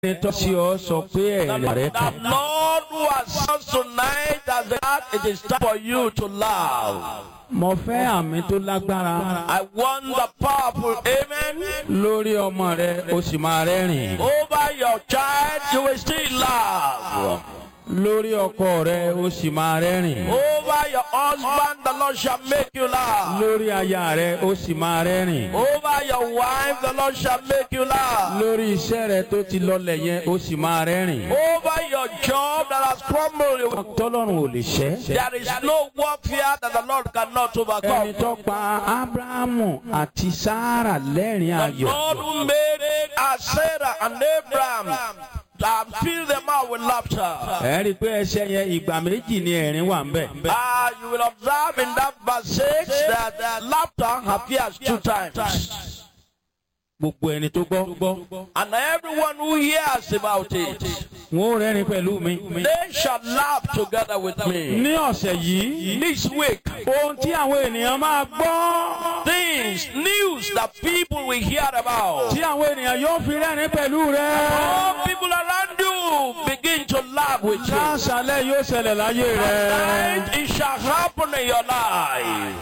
ẹni tó ṣe ọ sọ pé The, ẹ̀rẹ̀ rẹ the kàn. Lord who has said tonight as that it is time for you to laugh. mo fẹ́ àmì tó lágbára I want the powerful amen. lórí ọmọ rẹ o sì máa rẹ́rìn. Over your child, you will still laugh. lórí ọkọ rẹ o sì máa rẹ́rìn. Over your husband, the Lord shall make you laugh. lórí aya rẹ o sì máa rẹ́rìn. Over your wife, the Lord shall make you laugh. lórí iṣẹ́ rẹ tó ti lọlẹ̀ yẹn o sì máa rẹ́rìn. Over your job that has crumbled, tọ́lọ́run ò lè ṣẹ́. there is no warfare that the Lord cannot ẹni overcome. tó pa abrahamu àti sara lẹ́rìn The ayọ̀. Lord who made as Sarah and Abraham and filled them out with laughter. ẹ rí i pé ẹsẹ̀ yẹn ìgbà méjì ni ẹ̀rín wà ń bẹ̀. Ah, you will observe in that verse 6 that uh, laughter appears two times. gbogbo ẹni tó gbọ́. And everyone who hears about it, wọn ò rẹ́rìn pẹ̀lú mi. they shall laugh together with me. ní ọ̀sẹ̀ yìí This week, ohun tí àwọn ènìyàn máa gbọ́. things, news that people will hear about. tí àwọn ènìyàn yóò fi rẹ́rìn pẹ̀lú rẹ. All people around you begin to laugh with you. láṣálẹ̀ yóò ṣẹlẹ̀ láyé rẹ. And it shall happen in your life.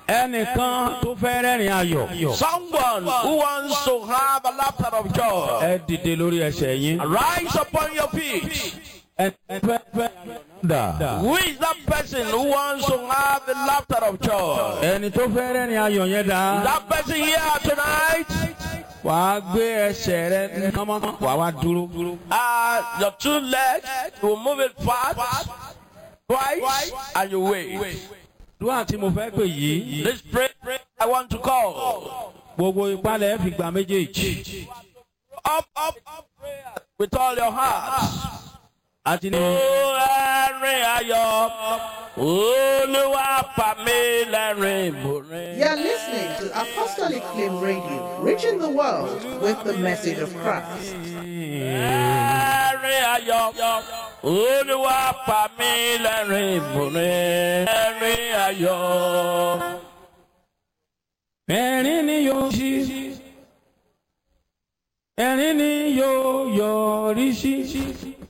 ẹnìkan tó fẹ́ rẹ́rìn ayọ̀. Someone who wants to have a laughter of joy, ẹ dìde lórí ẹsẹ̀ yín. rise upon your feet. ẹ fẹ́ fẹ́ dà. Who is that person who wants to have the laughter of joy? ẹni tó fẹ́ rẹ́rìn ayọ̀ yẹn dà. That person here tonight, wàá gbé ẹsẹ̀ rẹ kánmọ́ wàá wá dúró. uh, your two legs, you will move it fast, twice, and you wait. dúwà tí mo fẹ́ pè yìí. This prayer I want to call. gbogbo ìpalẹ̀ fi gbà méjèèjì. Up, up, up, prayer with all your heart. àti ní. Ó ẹ̀rín ayọ̀, Olúwa pa mí lẹ́rìn ìbòrin. You are listening to Apostolic Flame Radio, reaching the world with the message of Christ. Ẹ̀rín ayọ̀, Olúwa pa mí lẹ́rìn ìbòrin. Ẹ̀rín ayọ̀. ẹ̀rín ni yóò ṣí. ẹ̀rín ni yóò yọrí sí.